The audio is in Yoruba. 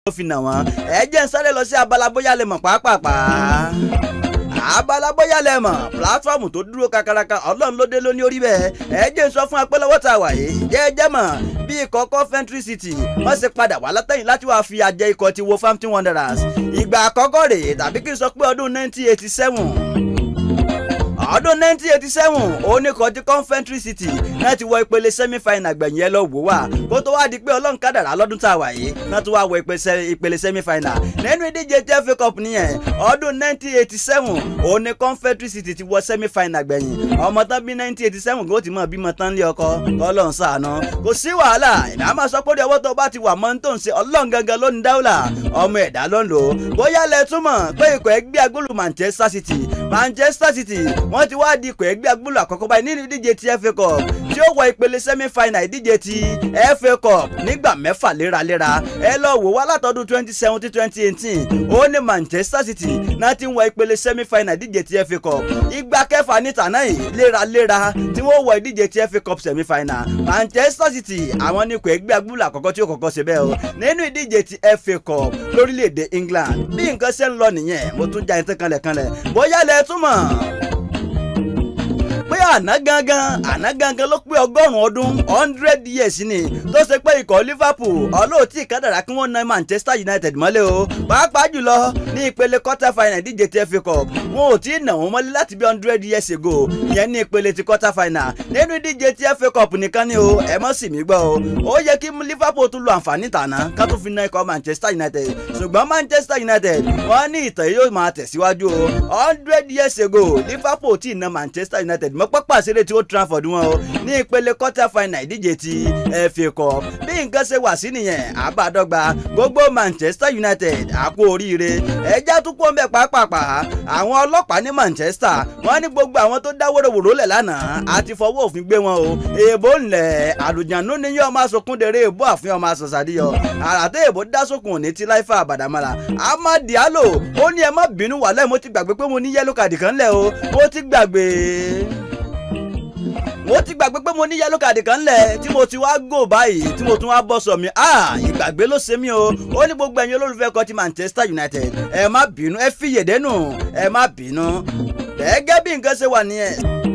ó fi nà wọ́n ẹ jẹ́ ń sáré lọ sí abala bóyá lè mọ̀ pàápàá abala bóyá lẹ mọ̀ pílátífọ̀mù tó dúró kakaraka ọlọ́run ló dé lóní orí bẹ́ẹ̀ ẹ jẹ́ ń sọ fún apẹ́lẹ́wọ́ tá a wà yìí jẹ́ ẹ jẹ́ mọ̀ bí ikọ̀ Coventry City wọ́n ṣe padà wá látẹ̀yìn láti wáá fi àjẹ ikọ̀ ti Wolverhampton Wanderers ìgbà àkọ́kọ́ rèé tàbí kí n sọ pé ọdún 1987 ọdún 1987 oníkan tí Coventry City náà ti wọ ìpele semi-final gbẹ̀yìn ẹ lọ wò wá kó tó wá di pé ọlọ́run kádàrá lọ́dún tá a wà yìí náà tó wá wọ ìpele semi-final nínú ìdíje tí FA Cup nìyẹn ọdún 1987 òní Coventry City ti wọ semi-final gbẹ̀yìn ọmọ tán bí 1987 kó ti mọ̀ bímọ tán lé ọkọ ọlọ́run ṣàánú kò sí wàhálà ìdá máa sọ pé ó ọwọ́ tó bá ti wà mọ́ tó ń ṣe ọlọ́run gangan ló ní dáwùlà ọmọ ẹ̀dá ló ń lò bóyá lẹ túmọ̀ pé ikọ̀ ẹgbẹ́ agbóòlù Manchester City Manchester City wọ́n ti wá di ikọ̀ ẹgbẹ́ agbóòlù àkọ́kọ́ báyìí nínú ìdíje ti FA Cup tí ó wọ ìpele semi-final ìdíje ti FA Cup nígbà mẹ́fà léraléra ẹ lọ wò wá látọdún twenty seventeen twenty eighteen ó ní Manchester City náà ti ń wọ ìpele semi-final ìdíje ti FA Cup ìgbà kẹfà ní tàná yìí léraléra tí wọ́n wọ ìdíje ti FA Cup semi-final Manchester City àwọn ní ikọ̀ ẹgbẹ́ agbóòlù àkọ́kọ́ tí ó kọ́kọ́ ṣe bẹ́ẹ̀ o nínú ìdíje ti FA Cup lórílẹ̀‐èdè England bí nǹkan ṣe ń lọ nìyẹn mo tún já ẹ̀ tán kanlẹ̀kanlẹ̀ bóyá lẹ túmọ̀ pé àná gangan àná gangan ló pé ọgọ́rùn-ún ọdún hundred years ni tó ṣe pé ikọ̀ Liverpool ọlọ́ọ̀tì kádàrá kí wọ́n na Manchester United mọ́lẹ̀ o pàápàá jùlọ ní ìpele quarter final díje ti FA Cup wọn ò tí ì nà wọ́n mọ́lẹ̀ láti bí hundred years ago ìyẹn ní ìpele ti quarter final nínú ìdíje ti FA Cup nìkan ni o ẹ mọ́ sì mí gbọ́ o ó yẹ kí Liverpool tún lo àǹfààní tàná ká tún fi na ikọ̀ Manchester United ṣùgbọ́n Manchester United wọ́n ní ìtàn yóò máa tẹ̀síwájú o hundred years ago Liverpool tí ì na Manchester United mọ́ pápá ìṣeré tí ó Trafford wọn o ní ìpele quarter final ìdíje ti FA Cup bí nǹkan ṣe wà sí nìyẹn àbádọ́gba gbogbo Manchester United àkó oríire ẹjẹ́ tún kó ń bẹ̀ pàápàá àwọn ọlọ́pàá ní Manchester wọ́n ní gbogbo àwọn tó dá wóróworó lẹ̀ lánàá àti fọwọ́ òfin gbé wọn o èèbó ńlẹ̀ àlùjánu ni yóò máa sọkún dèrè èèbó àfihàn máa sọ̀sàdíyọ àràtẹ́ èèbó dá sókun ní ti láìfà àbàdàmọ́ra Amad Diallo ó ní ẹ má bínú wàhálà mo ti gbàgbé pé mo ní yẹ́lò kàdì kan lẹ̀ o mo ti gbàgbé mo ti gbàgbé pé mo ní yẹ́lò kàdì kan lẹ̀ tí mo ti wá gò báyìí tí mo tún wá bọ́ sọ mi ìgbàgbé ló ṣe mí o ó ní gbogbo ẹ̀yin olólùfẹ́ kan ti Manchester United ẹ má bínú ẹ fi yèdénù ẹ má bínú gẹ́gẹ́ bí nǹkan ṣe wà nìyẹn.